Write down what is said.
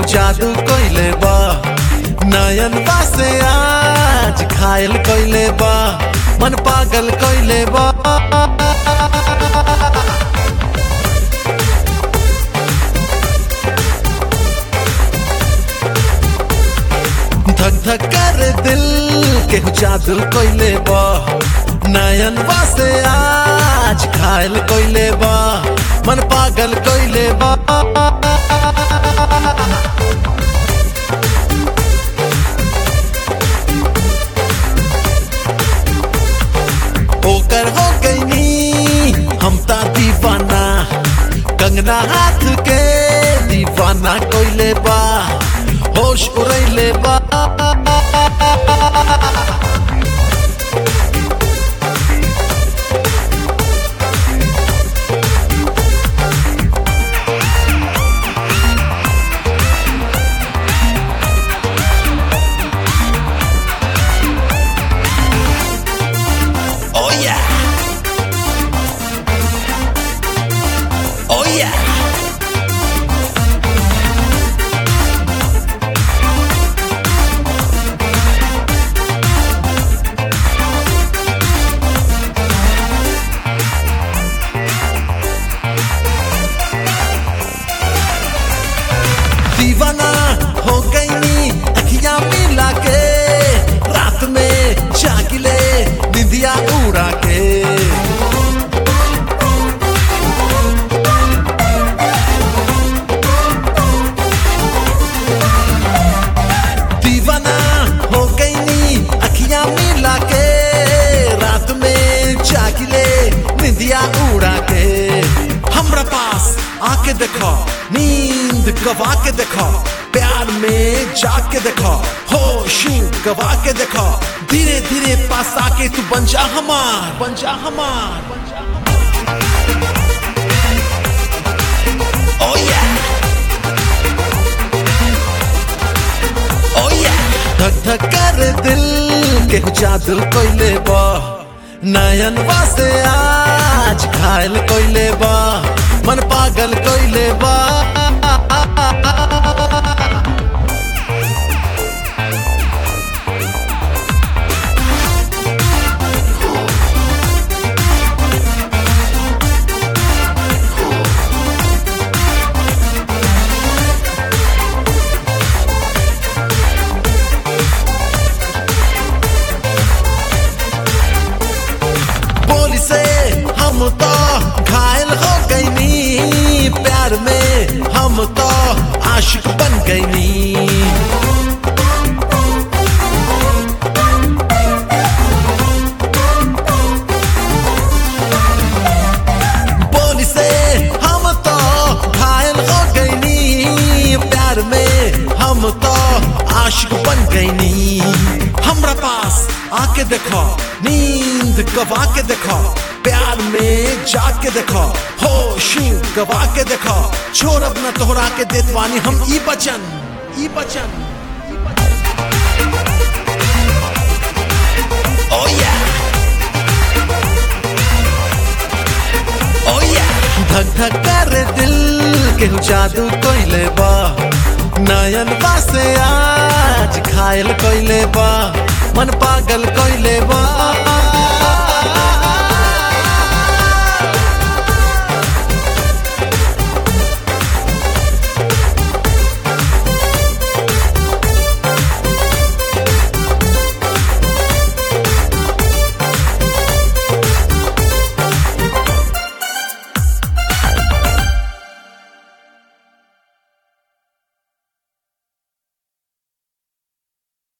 जादू कइले बा नयन से आज घायल कइले बा मन पागल कइले बा धक धक कर दिल के जादू कइले बा नयन से आज घायल कइले बा मन पागल कइले बा ओकर हो गईनी हम ता दीवाना कंगना हाथ के दीवाना कोइले बा होश उड़ैले बा Oh yeah. Oh yeah. दीवाना हो गई नी अखियां मिला के रात में जागिले निंदिया उड़ा के दीवाना हो गई नी अखियां मिला के रात में जागिले निंदिया उड़ा के हमरा पास आके देखो नींद गवा के देखो प्यार में जाके देखो होश गवा के देखो धीरे धीरे पास आके तू बन जा हमार बन जा हमार Oh yeah. Oh yeah. धक धक कर दिल के जादू कइले बा नयन से आज घायल कइले बा मन पागल कइले बा बोली से हम तो घायल हो गईनी प्यार में हम तो आशिक बन गईनी बोली से हम तो घायल हो गईनी प्यार में हम तो आशिक बन गईनी हमरा पास आके देखो नींद गवा के देखो प्यार में जाके देखो होश गवा के देखो छोड़ अपना तोहरा के देत बानी हम ई बचन ई बचन Oh yeah. Oh yeah. धक धक कर दिल के जादू कइले बा नयन से आज घायल कइले बा मन पागल कइले बा